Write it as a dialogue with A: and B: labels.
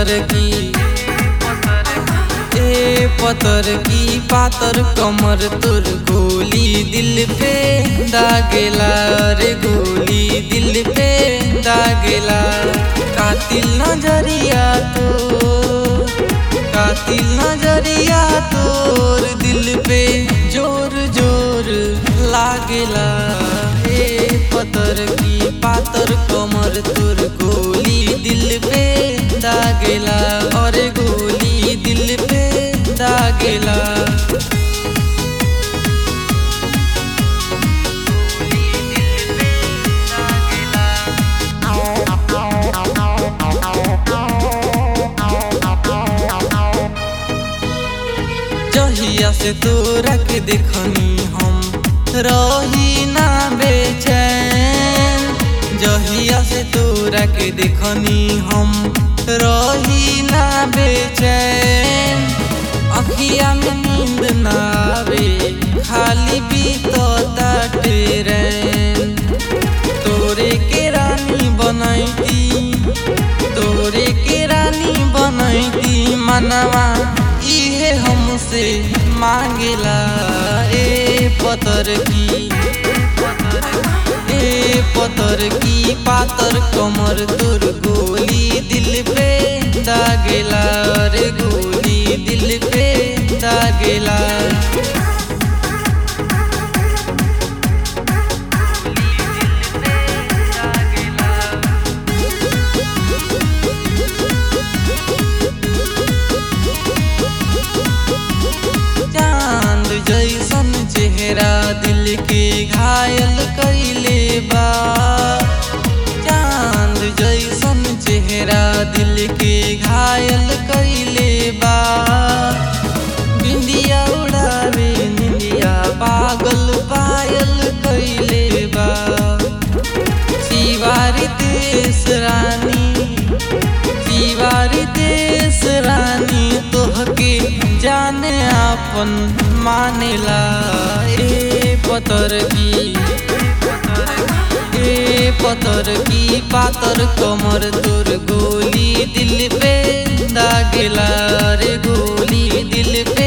A: पतर की ए पतर की पातर कमर तुर गोली दिल पे दागेला रे गोली दिल पे दागेला कातिल नजरिया तो कातिल नजरिया तोर दिल पे जोर जोर लागेला हे पतर की पातर कमर तोर गोली दिल पे दागेला और गोली दिल पे दागेला जहिया से तोरा के देखनी हम रही ना बेचैन जहिया से तोरा के देखनी हम रही ना बेचैन अखिया में नींद ना आवे खाली बीतता ट्रेन तोरे के रानी बनैती तोरे के रानी बनैती मनवा इहे हमसे मांगेला ए पतर की ए पतर की पातर कमर तोर गोली दिल पे दागेला रे गोली दिल पे दागेला चांद जैसन चेहरा दिल के घायल कैले बा चांद जैसन चेहरा दिल के घायल कैले बा बिंदिया उड़ावे निंदिया पागल पायल कैले बा शिवारी देश रानी शिवारी देश रानी तोहके जाने आपन मानेला ए पतर की ए पतर की पातर कमर तोर गोली दिल पे दागेला रे गोली दिल पे